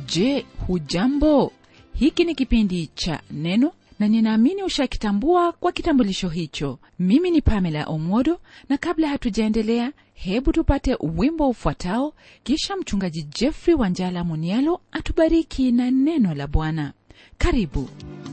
je hujambo hiki ni kipindi cha neno na ninaamini ushakitambua kwa kitambulisho hicho mimi ni pamela omodo na kabla hatujaendelea hebu tupate wimbo ufuatao kisha mchungaji jeffrey wanjala munialo atubariki na neno la bwana karibu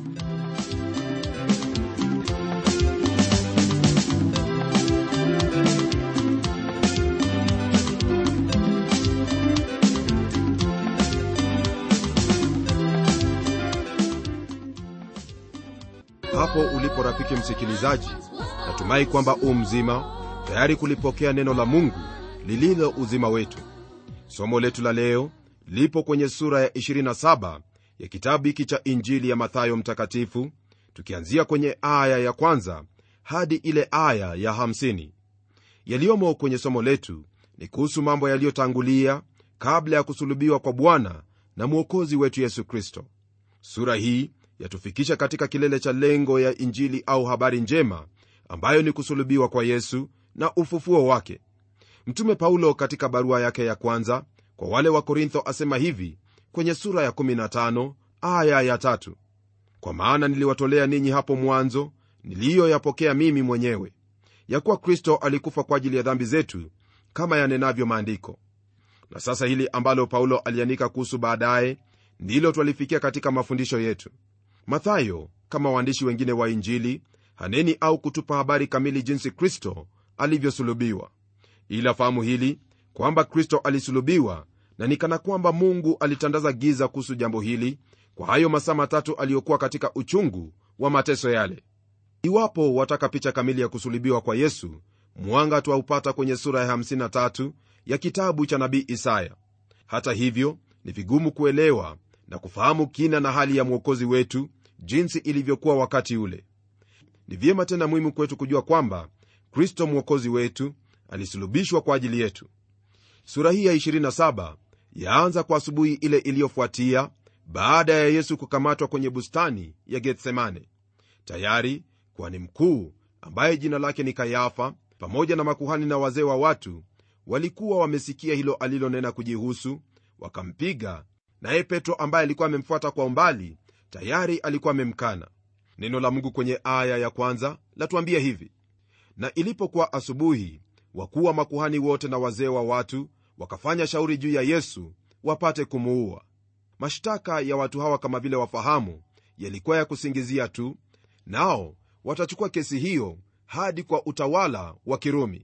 hapo ulipo rafiki msikilizaji natumai kwamba u mzima tayari kulipokea neno la mungu lililo uzima wetu somo letu la leo lipo kwenye sura ya 27 ya kitabu hiki cha injili ya mathayo mtakatifu tukianzia kwenye aya ya kwanza hadi ile aya ya 50 yaliyomo kwenye somo letu ni kuhusu mambo yaliyotangulia kabla ya kusulubiwa kwa bwana na mwokozi wetu yesu kristo sura hii yatufikisha katika kilele cha lengo ya injili au habari njema ambayo ni kusulubiwa kwa yesu na ufufuo wake mtume paulo katika barua yake ya kwanza kwa wale wa korintho asema hivi kwenye sura ya 15 aya ya tatu kwa maana niliwatolea ninyi hapo mwanzo niliyoyapokea mimi mwenyewe ya kuwa kristo alikufa kwa ajili ya dhambi zetu kama yanenavyo maandiko na sasa hili ambalo paulo aliandika kuhusu baadaye ndilo twalifikia katika mafundisho yetu mathayo kama waandishi wengine wa injili haneni au kutupa habari kamili jinsi kristo alivyosulubiwa ila fahamu hili kwamba kristo alisulubiwa na ni kana kwamba mungu alitandaza giza kuhusu jambo hili kwa hayo masaa matatu aliyokuwa katika uchungu wa mateso yale iwapo wataka picha kamili ya kusulubiwa kwa yesu mwanga twaupata kwenye sura ya 53 ya kitabu cha nabii isaya hata hivyo ni vigumu kuelewa na kufahamu kina na hali ya mwokozi wetu jinsi ilivyokuwa wakati ule ni vyema tena muhimu kwetu kujua kwamba kristo mwokozi wetu alisulubishwa kwa ajili yetu sura hii ya 27 yaanza kwa asubuhi ile iliyofuatia baada ya yesu kukamatwa kwenye bustani ya getsemane tayari kwani mkuu ambaye jina lake ni kayafa pamoja na makuhani na wazee wa watu walikuwa wamesikia hilo alilonena kujihusu wakampiga naye petro ambaye alikuwa amemfuata kwa umbali tayari alikuwa amemkana neno la mungu kwenye aya ya kwanza latuambia hivi na ilipokuwa asubuhi wakuu wa makuhani wote na wazee wa watu wakafanya shauri juu ya yesu wapate kumuua mashtaka ya watu hawa kama vile wafahamu yalikuwa ya kusingizia tu nao watachukua kesi hiyo hadi kwa utawala wa kirumi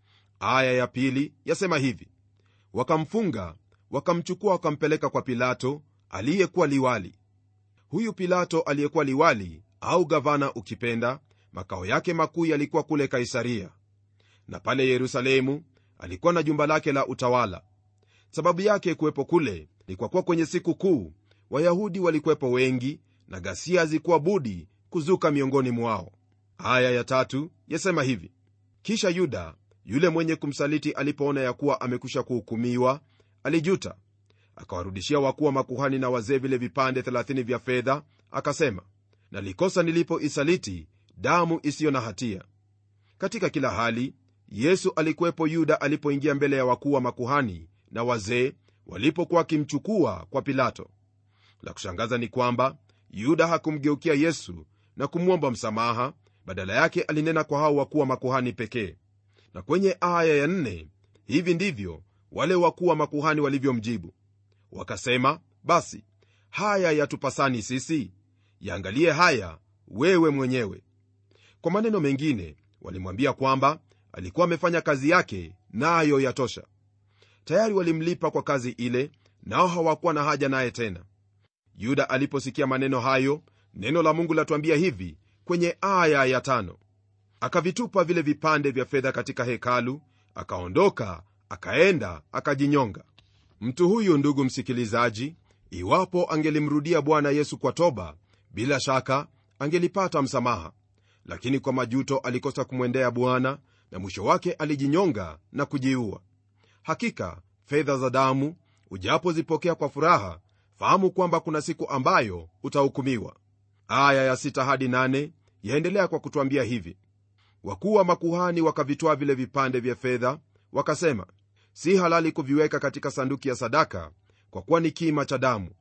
aya ya pili yasema hivi wakamfunga wakamchukua wakampeleka kwa pilato aliyekuwa liwali huyu pilato aliyekuwa liwali au gavana ukipenda makao yake makuu yalikuwa kule kaisaria na pale yerusalemu alikuwa na jumba lake la utawala sababu yake kuwepo kule ni kwa kuwa kwenye siku kuu wayahudi walikuwepo wengi na ghasia hazikuwa budi kuzuka miongoni mwao aya ya tatu yasema hivi kisha yuda yule mwenye kumsaliti alipoona ya kuwa amekwisha kuhukumiwa alijuta akawarudishia wakuu wa makuhani na wazee vile vipande 30 vya fedha akasema nalikosa nilipoisaliti damu isiyo na hatia katika kila hali yesu alikuwepo yuda alipoingia mbele ya wakuu wa makuhani na wazee walipokuwa wakimchukua kwa pilato la kushangaza ni kwamba yuda hakumgeukia yesu na kumwomba msamaha badala yake alinena kwa hao wakuu wa makuhani pekee na kwenye aya ya nne hivi ndivyo wale wakuu wa makuhani walivyomjibu wakasema basi haya yatupasani sisi yaangalie haya wewe mwenyewe kwa maneno mengine walimwambia kwamba alikuwa amefanya kazi yake nayo na yatosha tayari walimlipa kwa kazi ile nao hawakuwa na haja naye tena yuda aliposikia maneno hayo neno la mungu latuambia hivi kwenye aya ya tano akavitupa vile vipande vya fedha katika hekalu akaondoka akaenda akajinyonga mtu huyu ndugu msikilizaji iwapo angelimrudia bwana yesu kwa toba bila shaka angelipata msamaha lakini kwa majuto alikosa kumwendea bwana na mwisho wake alijinyonga na kujiua hakika fedha za damu ujapozipokea kwa furaha fahamu kwamba kuna siku ambayo utahukumiwa aya ya sita hadi nane yaendelea kwa kutwambia hivi wakuu wa makuhani wakavitwaa vile vipande vya fedha wakasema si halali kuviweka katika sanduki ya sadaka kwa kuwa ni kima cha damu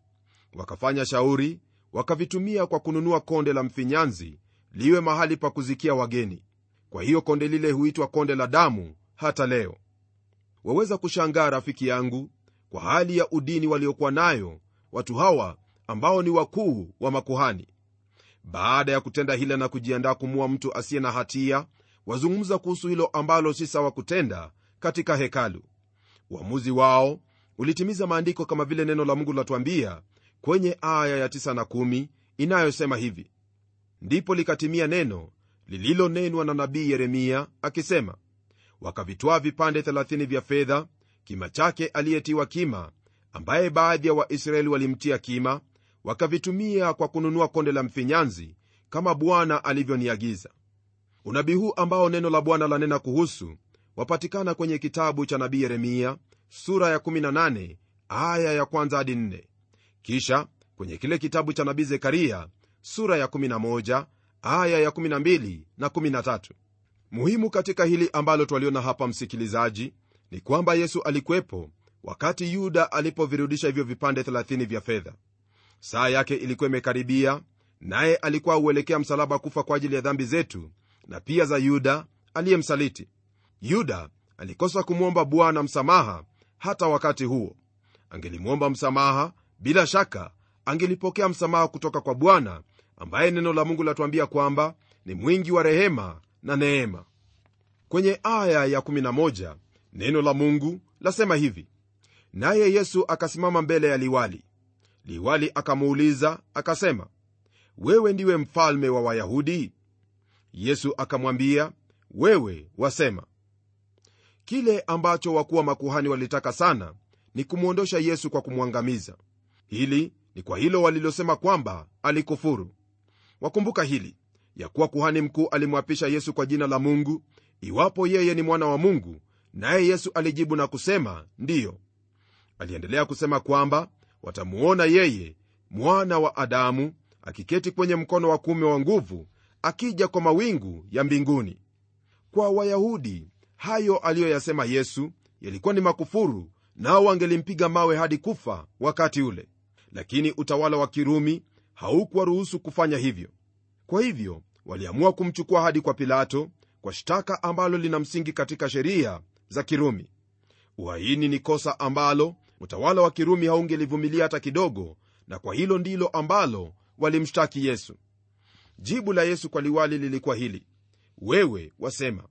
wakafanya shauri wakavitumia kwa kununua konde la mfinyanzi liwe mahali pa kuzikia wageni kwa hiyo konde lile huitwa konde la damu hata leo waweza kushangaa rafiki yangu kwa hali ya udini waliokuwa nayo watu hawa ambao ni wakuu wa makuhani baada ya kutenda hila na kujiandaa kumua mtu asiye na hatia wazungumza kuhusu hilo ambalo si sawa kutenda katika hekalu uamuzi wao ulitimiza maandiko kama vile neno la mungu linatuambia kwenye aya ya 9 na 1 inayosema hivi ndipo likatimia neno lililonenwa na nabii yeremia akisema wakavitwaa vipande 30 vya fedha kima chake aliyetiwa kima ambaye baadhi ya waisraeli walimtia kima wakavitumia kwa kununua konde la mfinyanzi kama bwana alivyoniagiza unabii huu ambao neno la bwana lanena kuhusu wapatikana kwenye kitabu cha nabii yeremia sura ya 18 aya ya kwanza hadi 4 kisha kwenye kile kitabu cha nabii zekaria sura ya 11 aya ya 12 na 13 muhimu katika hili ambalo twaliona hapa msikilizaji ni kwamba yesu alikuwepo wakati yuda alipovirudisha hivyo vipande 30 vya fedha saa yake ilikuwa imekaribia naye alikuwa huelekea msalaba kufa kwa ajili ya dhambi zetu na pia za yuda aliyemsaliti yuda alikosa kumwomba bwana msamaha hata wakati huo angelimwomba msamaha bila shaka angelipokea msamaha kutoka kwa bwana ambaye neno la mungu latuambia kwamba ni mwingi wa rehema na neema kwenye aya ya 11 neno la mungu lasema hivi naye yesu akasimama mbele ya liwali liwali akamuuliza akasema wewe ndiwe mfalme wa wayahudi yesu akamwambia wewe wasema kile ambacho wakuwa makuhani walitaka sana ni kumwondosha yesu kwa kumwangamiza hili ni kwa hilo walilosema kwamba alikufuru wakumbuka hili ya kuwa kuhani mkuu alimwapisha yesu kwa jina la mungu iwapo yeye ni mwana wa mungu naye yesu alijibu na kusema ndiyo aliendelea kusema kwamba watamuona yeye mwana wa adamu akiketi kwenye mkono wa kuume wa nguvu akija kwa mawingu ya mbinguni kwa wayahudi hayo aliyoyasema yesu yalikuwa ni makufuru nao wangelimpiga mawe hadi kufa wakati ule lakini utawala wa kirumi haukuwaruhusu kufanya hivyo kwa hivyo waliamua kumchukua hadi kwa pilato kwa shtaka ambalo lina msingi katika sheria za kirumi uhaini ni kosa ambalo utawala wa kirumi haungelivumilia hata kidogo na kwa hilo ndilo ambalo walimshtaki yesu jibu la yesu kwa liwali lilikuwa hili wewe wasema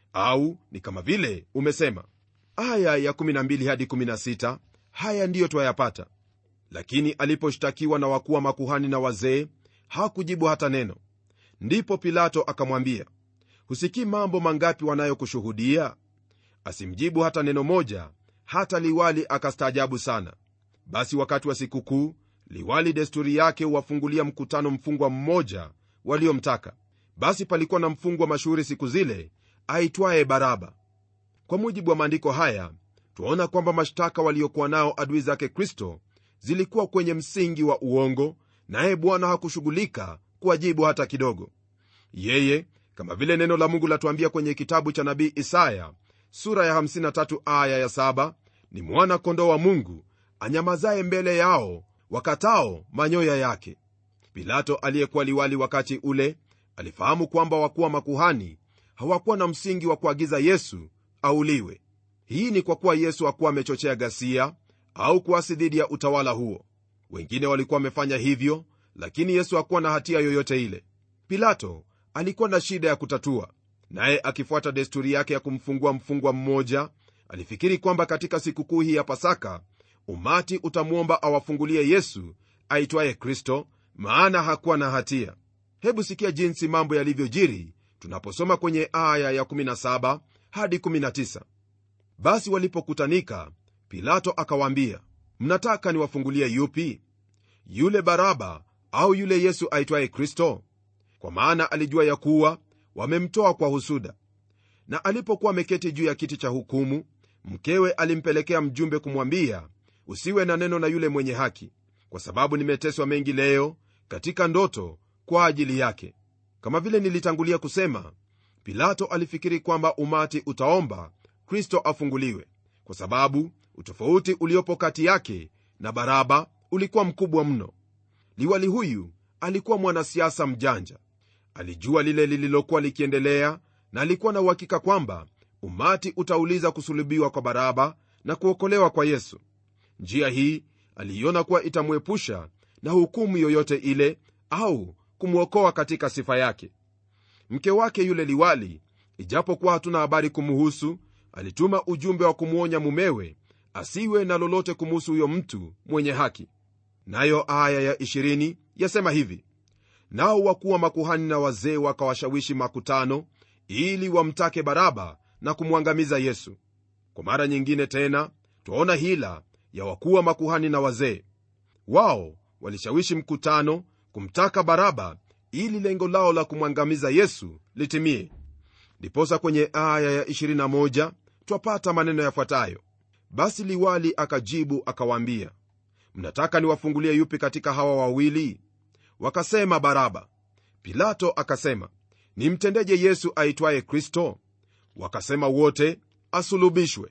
au ni kama vile umesema aya ya 12 hadi 16 haya ndiyo twayapata lakini aliposhtakiwa na wakuwa makuhani na wazee hakujibu hata neno ndipo pilato akamwambia husikii mambo mangapi wanayokushuhudia asimjibu hata neno moja hata liwali akastaajabu sana basi wakati wa sikukuu liwali desturi yake huwafungulia mkutano mfungwa mmoja waliomtaka basi palikuwa na mfungwa mashuhuri siku zile aitwaye baraba kwa mujibu wa maandiko haya twaona kwamba mashtaka waliokuwa nao adui zake kristo zilikuwa kwenye msingi wa uongo naye bwana hakushughulika kuwajibu hata kidogo yeye kama vile neno la mungu latuambia kwenye kitabu cha nabii isaya sura ya 53 aya ya 7 ni mwana kondoo wa mungu anyamazaye mbele yao wakatao manyoya yake pilato aliyekuwa liwali wakati ule alifahamu kwamba wakuwa makuhani hawakuwa na msingi wa kuagiza yesu auliwe hii ni kwa kuwa yesu hakuwa amechochea ghasia au kuasi dhidi ya utawala huo wengine walikuwa wamefanya hivyo lakini yesu hakuwa na hatia yoyote ile pilato alikuwa na shida ya kutatua naye akifuata desturi yake ya kumfungua mfungwa mmoja alifikiri kwamba katika sikukuu hii ya pasaka umati utamwomba awafungulie yesu aitwaye kristo maana hakuwa na hatia hebu sikia jinsi mambo yalivyojiri tunaposoma kwenye aya ya 17 hadi 19 basi walipokutanika pilato akawaambia mnataka niwafungulie yupi yule baraba au yule yesu aitwaye kristo kwa maana alijua ya kuwa wamemtoa kwa husuda na alipokuwa ameketi juu ya kiti cha hukumu mkewe alimpelekea mjumbe kumwambia usiwe na neno na yule mwenye haki kwa sababu nimeteswa mengi leo katika ndoto kwa ajili yake kama vile nilitangulia kusema pilato alifikiri kwamba umati utaomba kristo afunguliwe kwa sababu utofauti uliopo kati yake na baraba ulikuwa mkubwa mno liwali huyu alikuwa mwanasiasa mjanja alijua lile lililokuwa likiendelea na alikuwa na uhakika kwamba umati utauliza kusulubiwa kwa baraba na kuokolewa kwa yesu njia hii aliiona kuwa itamwepusha na hukumu yoyote ile au kumwokoa katika sifa yake mke wake yule liwali ijapokuwa hatuna habari kumuhusu alituma ujumbe wa kumwonya mumewe asiwe na lolote kumuhusu huyo mtu mwenye haki nayo aya ya 20 yasema hivi nao wakuwa makuhani na wazee wakawashawishi makutano ili wamtake baraba na kumwangamiza yesu kwa mara nyingine tena twaona hila ya wakuwa makuhani na wazee wao walishawishi mkutano kumtaka baraba ili lengo lao la kumwangamiza yesu litimie ndiposa kwenye aya ya 21 twapata maneno yafuatayo basi liwali akajibu akawaambia mnataka niwafungulie yupi katika hawa wawili wakasema baraba pilato akasema nimtendeje yesu aitwaye kristo wakasema wote asulubishwe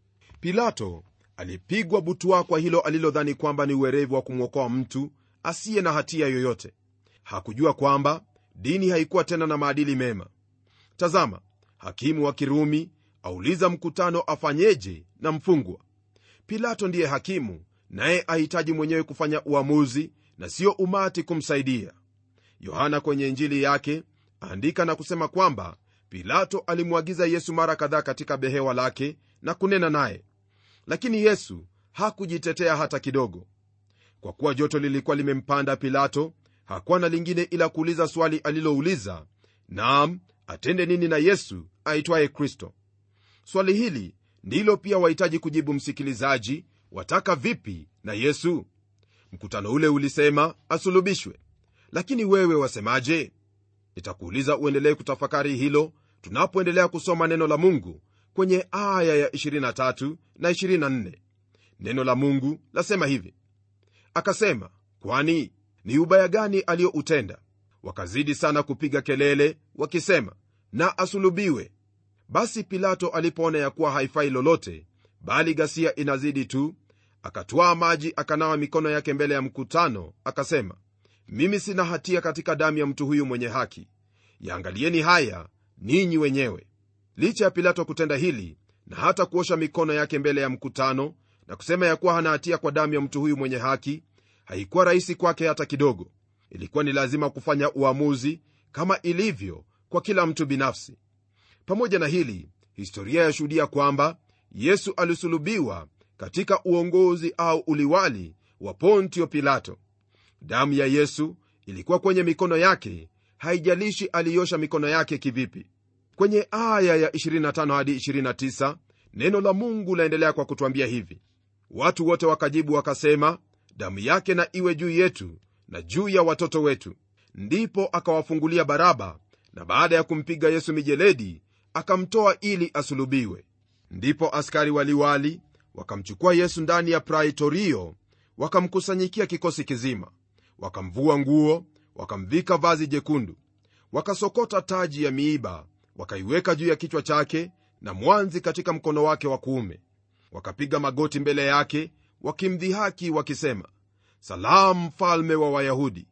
pilato alipigwa butwa kwa hilo alilodhani kwamba ni uwerevu wa kumwokoa mtu asiye na hatia yoyote hakujua kwamba dini haikuwa tena na maadili mema tazama hakimu wa kirumi auliza mkutano afanyeje na mfungwa pilato ndiye hakimu naye ahitaji mwenyewe kufanya uamuzi na sio umati kumsaidia yohana kwenye injili yake aandika na kusema kwamba pilato alimwagiza yesu mara kadhaa katika behewa lake na kunena naye lakini yesu hakujitetea hata kidogo kwa kuwa joto lilikuwa limempanda pilato hakuwa na lingine ila kuuliza swali alilouliza naam atende nini na yesu aitwaye kristo swali hili ndilo pia wahitaji kujibu msikilizaji wataka vipi na yesu mkutano ule ulisema asulubishwe lakini wewe wasemaje nitakuuliza uendelee kutafakari hilo tunapoendelea kusoma neno la mungu kwenye aya ya 23 na 24 neno la mungu lasema hivi akasema kwani ni ubaya gani aliyoutenda wakazidi sana kupiga kelele wakisema na asulubiwe basi pilato alipoona ya kuwa haifai lolote bali ghasia inazidi tu akatwaa maji akanawa mikono yake mbele ya mkutano akasema mimi sina hatia katika damu ya mtu huyu mwenye haki yaangalieni haya ninyi wenyewe licha ya pilato kutenda hili na hata kuosha mikono yake mbele ya mkutano na kusema ya kuwa hana hatia kwa damu ya mtu huyu mwenye haki haikuwa rahisi kwake hata kidogo ilikuwa ni lazima kufanya uamuzi kama ilivyo kwa kila mtu binafsi pamoja na hili historia yashuhudia kwamba yesu alisulubiwa katika uongozi au uliwali wa pontio pilato damu ya yesu ilikuwa kwenye mikono yake haijalishi aliosha mikono yake kivipi kwenye aya ya 25 hadi 29 neno la mungu laendelea kwa kutwambia hivi watu wote wakajibu wakasema damu yake na iwe juu yetu na juu ya watoto wetu ndipo akawafungulia baraba na baada ya kumpiga yesu mijeledi akamtoa ili asulubiwe ndipo askari waliwali wakamchukua yesu ndani ya praitorio wakamkusanyikia kikosi kizima wakamvua nguo wakamvika vazi jekundu wakasokota taji ya miiba wakaiweka juu ya kichwa chake na mwanzi katika mkono wake wa kuume wakapiga magoti mbele yake wakimdhihaki wakisema salamu mfalme wa wayahudi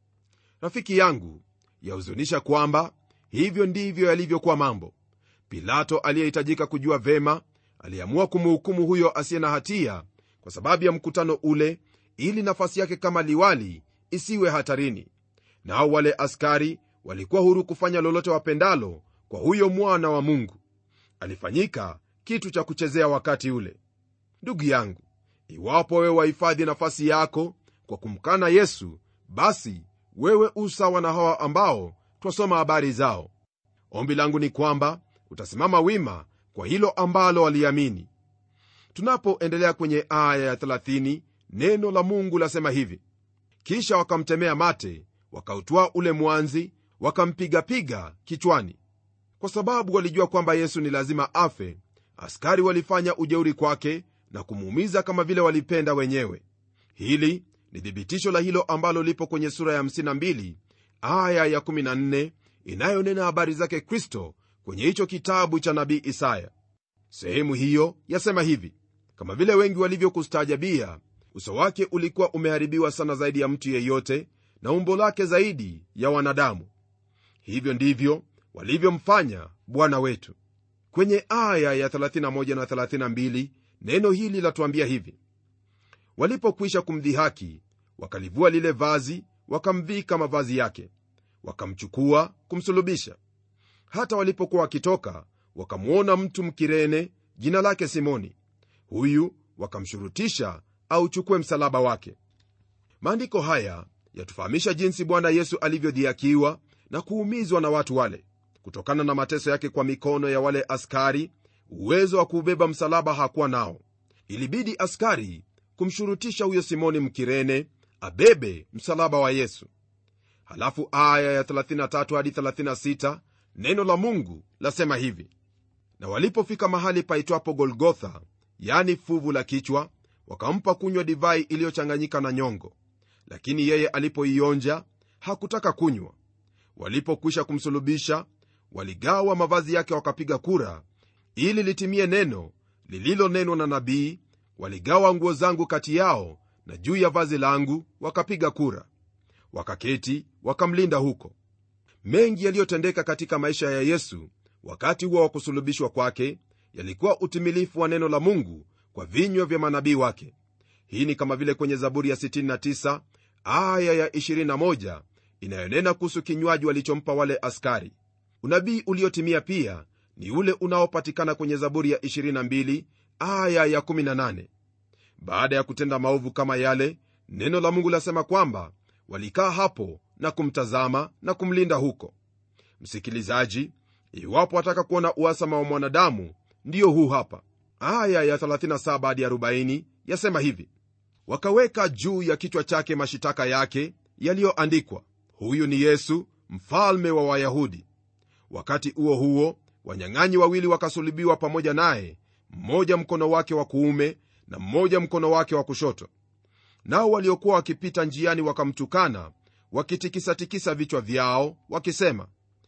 rafiki yangu yahuzunisha kwamba hivyo ndivyo yalivyokuwa mambo pilato aliyehitajika kujua vema aliamua kumhukumu huyo asiye na hatia kwa sababu ya mkutano ule ili nafasi yake kama liwali isiwe hatarini nao wale askari walikuwa huru kufanya lolote wapendalo kwa huyo mwana wa mungu alifanyika kitu cha kuchezea wakati ule ndugu yangu iwapo wewe wahifadhi nafasi yako kwa kumkana yesu basi wewe usawa na hawa ambao twasoma habari zao ombi langu ni kwamba utasimama wima kwa hilo ambalo waliamini tunapoendelea kwenye aya ya 30 neno la mungu lasema hivi kisha wakamtemea mate wakautwaa ule mwanzi wakampigapiga kichwani kwa sababu walijua kwamba yesu ni lazima afe askari walifanya ujeuri kwake na kumuumiza kama vile walipenda wenyewe hili ni thibitisho la hilo ambalo lipo kwenye sura ya 52 aya ya 14 inayonena habari zake kristo kwenye hicho kitabu cha nabii isaya sehemu hiyo yasema hivi kama vile wengi walivyokustaajabia uso wake ulikuwa umeharibiwa sana zaidi ya mtu yeyote na umbo lake zaidi ya wanadamu hivyo ndivyo walivyomfanya bwana wetu kwenye aya ya 31 na 32 neno hili latuambia hivi walipokwisha kumdhihaki wakalivua lile vazi wakamvika mavazi yake wakamchukua kumsulubisha hata walipokuwa wakitoka wakamwona mtu mkirene jina lake simoni huyu wakamshurutisha auchukue msalaba wake maandiko haya yatufahamisha jinsi bwana yesu alivyodhiakiwa na kuumizwa na watu wale kutokana na mateso yake kwa mikono ya wale askari uwezo wa kuubeba msalaba hakuwa nao ilibidi askari kumshurutisha huyo simoni mkirene abebe msalaba wa yesu halafu aya ya 33 hadi 36 neno la mungu lasema hivi na walipofika mahali paitwapo golgotha yani fuvu la kichwa wakampa kunywa divai iliyochanganyika na nyongo lakini yeye alipoionja hakutaka kunywa walipokwisha kumsulubisha waligawa mavazi yake wakapiga kura ili litimie neno lililonenwa na nabii waligawa nguo zangu kati yao na juu ya vazi langu wakapiga kura wakaketi wakamlinda huko mengi yaliyotendeka katika maisha ya yesu wakati huo wa kusulubishwa kwake yalikuwa utimilifu wa neno la mungu kwa vinywa vya manabii wake hii ni kama vile kwenye zaburi ya 69 aya ya 21 inayonena kuhusu kinywaji walichompa wale askari unabii uliotimia pia ni ule unaopatikana kwenye zaburi ya 22 aya ya 18 baada ya kutenda maovu kama yale neno la mungu lasema kwamba walikaa hapo na kumtazama na kumlinda huko msikilizaji iwapo wataka kuona uasama wa mwanadamu ndiyo huu hapa aya ya 37 hadi 40 yasema hivi wakaweka juu ya kichwa chake mashitaka yake yaliyoandikwa huyu ni yesu mfalme wa wayahudi wakati huo huo wanyang'anyi wawili wakasulubiwa pamoja naye mmoja mkono wake wa kuume na mmoja mkono wake wa kushoto nao waliokuwa wakipita njiani wakamtukana wakitikisatikisa vichwa vyao wakisema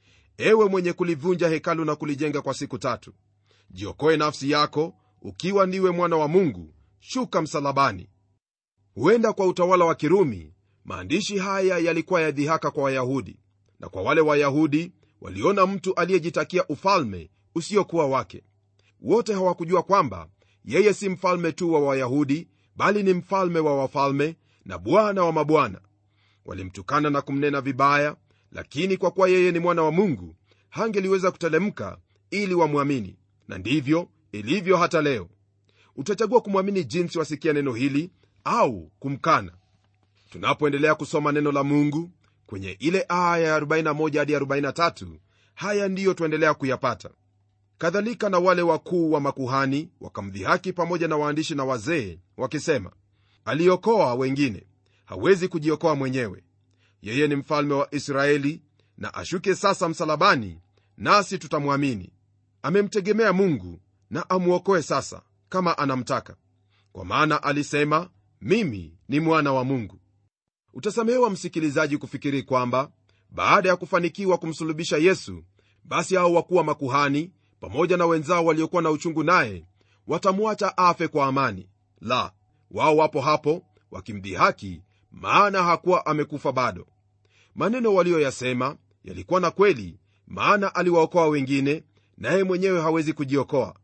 ewe mwenye kulivunja hekalu na kulijenga kwa siku tatu jiokoe nafsi yako ukiwa ndiwe mwana wa mungu shuka msalabani huenda kwa utawala wa kirumi maandishi haya yalikuwa ya dhihaka kwa wayahudi na kwa wale wayahudi waliona mtu aliyejitakia ufalme usiokuwa wake wote hawakujua kwamba yeye si mfalme tu wa wayahudi bali ni mfalme wa wafalme na bwana wa mabwana walimtukana na kumnena vibaya lakini kwa kuwa yeye ni mwana wa mungu hangeliweza kutelemka ili wamwamini na ndivyo ilivyo hata leo utachagua kumwamini jinsi wasikia neno hili au kumkana tunapoendelea kusoma neno la mungu kwenye ile aya ya 41 hadi 43 haya ndiyo tuendelea kuyapata kadhalika na wale wakuu wa makuhani wakamdhihaki pamoja na waandishi na wazee wakisema aliokoa wengine hawezi kujiokoa mwenyewe yeye ni mfalme wa israeli na ashuke sasa msalabani nasi tutamwamini amemtegemea mungu na amwokoe sasa kama anamtaka kwa maana alisema mimi ni mwana wa mungu utasamehewa msikilizaji kufikiri kwamba baada ya kufanikiwa kumsulubisha yesu basi hao wakuwa makuhani pamoja na wenzao waliokuwa na uchungu naye watamwacha afe kwa amani la wao wapo hapo wakimdhihaki maana hakuwa amekufa bado maneno waliyoyasema yalikuwa na kweli maana aliwaokoa wengine naye mwenyewe hawezi kujiokoa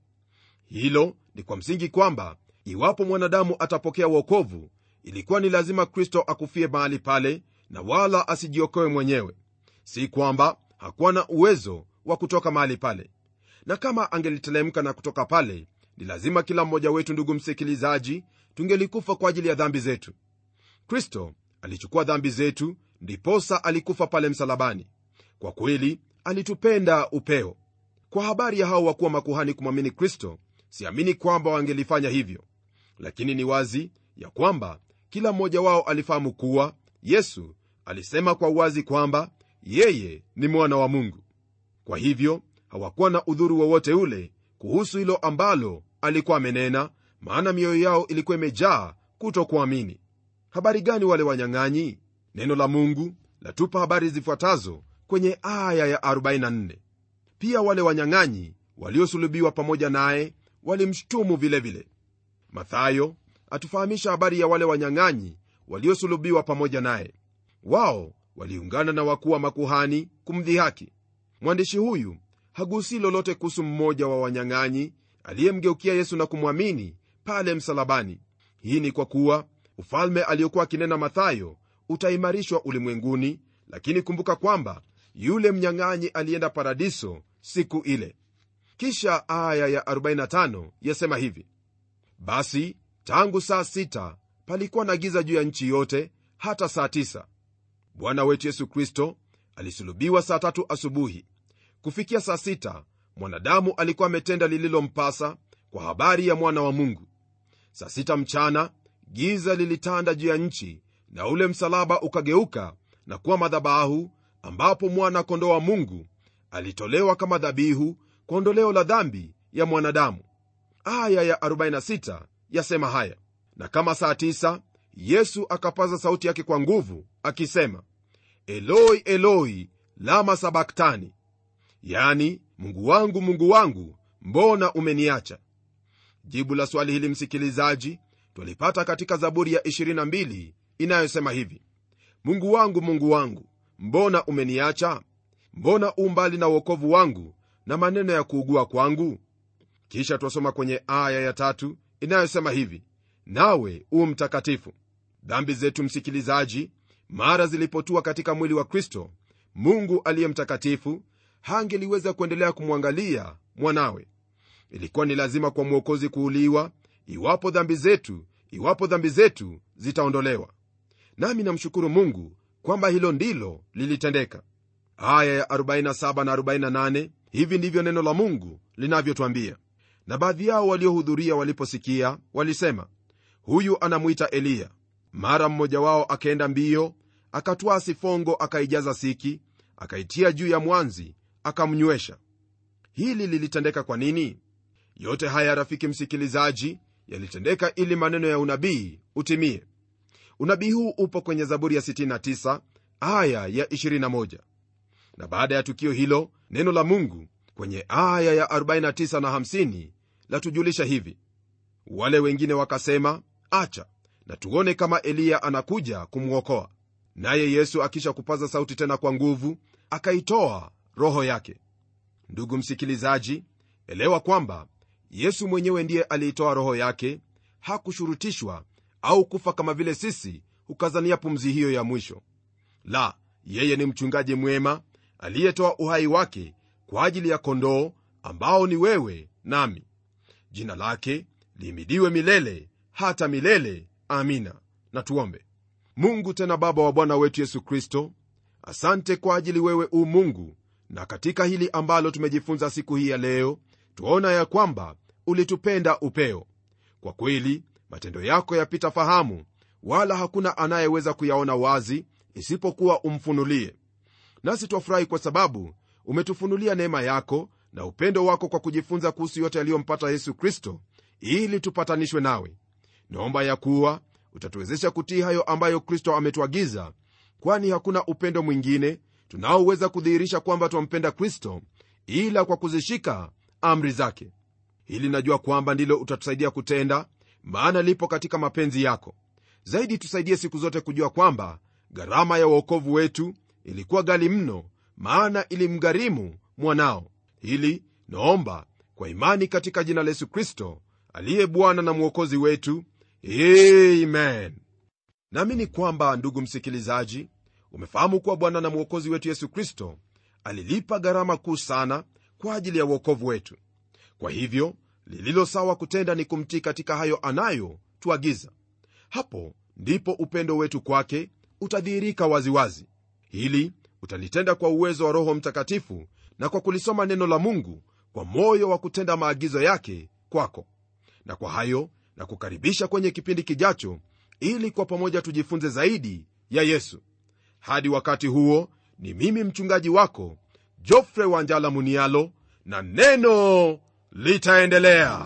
hilo ni kwa msingi kwamba iwapo mwanadamu atapokea uokovu ilikuwa ni lazima kristo akufie mahali pale na wala asijiokoe mwenyewe si kwamba hakuwa na uwezo wa kutoka mahali pale na kama angelitelemka na kutoka pale ni lazima kila mmoja wetu ndugu msikilizaji tungelikufa kwa ajili ya dhambi zetu kristo alichukua dhambi zetu ndiposa alikufa pale msalabani kwa kweli alitupenda upeo kwa habari ya hao wakuwa makuhani kumwamini kristo siamini kwamba wangelifanya hivyo lakini ni wazi ya kwamba kila mmoja wao alifahamu kuwa yesu alisema kwa uwazi kwamba yeye ni mwana wa mungu kwa hivyo hawakuwa na udhuru wowote ule kuhusu hilo ambalo alikuwa amenena maana mioyo yao ilikuwa imejaa kutokuamini habari gani wale wanyang'anyi neno la mungu latupa habari zifuatazo kwenye aya ya 44 pia wale wanyang'anyi waliosulubiwa pamoja naye walimshtumu vilevile mathayo atufahamisha habari ya wale wanyang'anyi waliosulubiwa pamoja naye wao waliungana na wakuu wa makuhani kumdhihaki mwandishi huyu hagusii lolote kuhusu mmoja wa wanyang'anyi aliyemgeukia yesu na kumwamini pale msalabani hii ni kwa kuwa ufalme aliyokuwa akinena mathayo utaimarishwa ulimwenguni lakini kumbuka kwamba yule mnyang'anyi alienda paradiso siku ile kisha aya ya 45 yasema hivi basi tangu saa 6 palikuwa na giza juu ya nchi yote hata saa 9 bwana wetu yesu kristo alisulubiwa saa tatu asubuhi kufikia saa 6 mwanadamu alikuwa ametenda lililompasa kwa habari ya mwana wa mungu saa 6 mchana giza lilitanda juu ya nchi na ule msalaba ukageuka na kuwa madhabahu ambapo mwana kondoo wa mungu alitolewa kama dhabihu kwa ondoleo la dhambi ya mwanadamu aya ya 46 yasema haya na kama saa 9 yesu akapaza sauti yake kwa nguvu akisema eloi eloi lama sabaktani yani mungu wangu mungu wangu mbona umeniacha jibu la swali hili msikilizaji twalipata katika zaburi ya 22 inayosema hivi mungu wangu mungu wangu mbona umeniacha mbona u mbali na uokovu wangu na maneno ya kuugua kwangu kisha twasoma kwenye aya ya tatu inayosema hivi nawe u mtakatifu dhambi zetu msikilizaji mara zilipotua katika mwili wa kristo mungu aliye mtakatifu hangeliweza kuendelea kumwangalia mwanawe ilikuwa ni lazima kwa mwokozi kuuliwa iwapo dhambi zetu iwapo dhambi zetu zitaondolewa nami namshukuru mungu kwamba hilo ndilo lilitendeka aya ya 47 na 48 hivi ndivyo neno la mungu linavyotwambia na baadhi yao waliohudhuria waliposikia walisema huyu anamwita eliya mara mmoja wao akaenda mbio akatwaa sifongo akaijaza siki akaitia juu ya mwanzi akamnywesha hili lilitendeka kwa nini yote haya rafiki msikilizaji yalitendeka ili maneno ya unabii utimie unabii huu upo kwenye zaburi ya 69 aya ya 21 na baada ya tukio hilo neno la mungu kwenye aya ya 49 na 50 latujulisha hivi wale wengine wakasema acha na tuone kama eliya anakuja kumwokoa naye yesu akisha kupaza sauti tena kwa nguvu akaitoa roho yake ndugu msikilizaji elewa kwamba yesu mwenyewe ndiye aliitoa roho yake hakushurutishwa au kufa kama vile sisi hukazania pumzi hiyo ya mwisho la yeye ni mchungaji mwema aliyetoa uhai wake kwa ajili ya kondoo ambao ni wewe nami jina lake lihimidiwe milele hata milele amina na tuombe mungu tena baba wa bwana wetu yesu kristo asante kwa ajili wewe u mungu na katika hili ambalo tumejifunza siku hii ya leo twaona ya kwamba ulitupenda upeo kwa kweli matendo yako yapita fahamu wala hakuna anayeweza kuyaona wazi isipokuwa umfunulie nasi twafurahi kwa sababu umetufunulia neema yako na upendo wako kwa kujifunza kuhusu yote yaliyompata yesu kristo ili tupatanishwe nawe naomba ya kuwa utatuwezesha kutii hayo ambayo kristo ametuagiza kwani hakuna upendo mwingine tunaoweza kudhihirisha kwamba twampenda kristo ila kwa kuzishika amri zake hili najua kwamba ndilo utatusaidia kutenda maana lipo katika mapenzi yako zaidi tusaidie siku zote kujua kwamba gharama ya uokovu wetu ilikuwa gali mno maana ilimgharimu mwanao hili naomba kwa imani katika jina la yesu kristo aliye bwana na mwokozi wetu amen naamini kwamba ndugu msikilizaji umefahamu kuwa bwana na mwokozi wetu yesu kristo alilipa gharama kuu sana kwa ajili ya uokovu wetu kwa hivyo lililo sawa kutenda ni kumtii katika hayo anayo tuagiza hapo ndipo upendo wetu kwake utadhihirika waziwazi hili utalitenda kwa uwezo wa roho mtakatifu na kwa kulisoma neno la mungu kwa moyo wa kutenda maagizo yake kwako na kwa hayo na kukaribisha kwenye kipindi kijacho ili kwa pamoja tujifunze zaidi ya yesu hadi wakati huo ni mimi mchungaji wako jofre wanjala munialo na neno litaendelea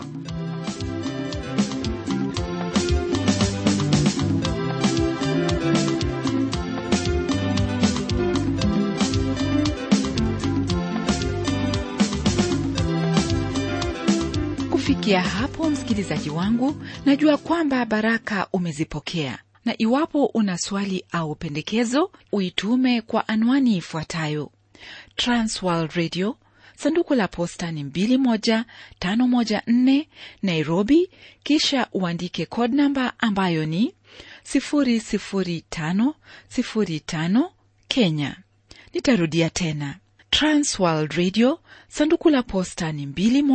kufikia hapo msikilizaji wangu najua kwamba baraka umezipokea na iwapo una swali au pendekezo uitume kwa anwani ifuatayo transworld radio sanduku la posta ni 21514 nairobi kisha uandike code namba ambayo ni 00505 kenya nitarudia tena transworld radio sanduku la posta ni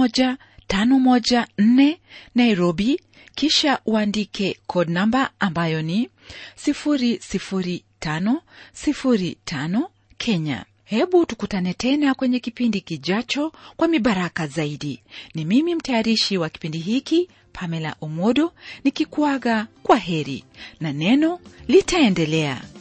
21514 nairobi kisha uandike code namba ambayo ni 00505 kenya hebu tukutane tena kwenye kipindi kijacho kwa mibaraka zaidi ni mimi mtayarishi wa kipindi hiki pamela omodo nikikuaga kwa heri na neno litaendelea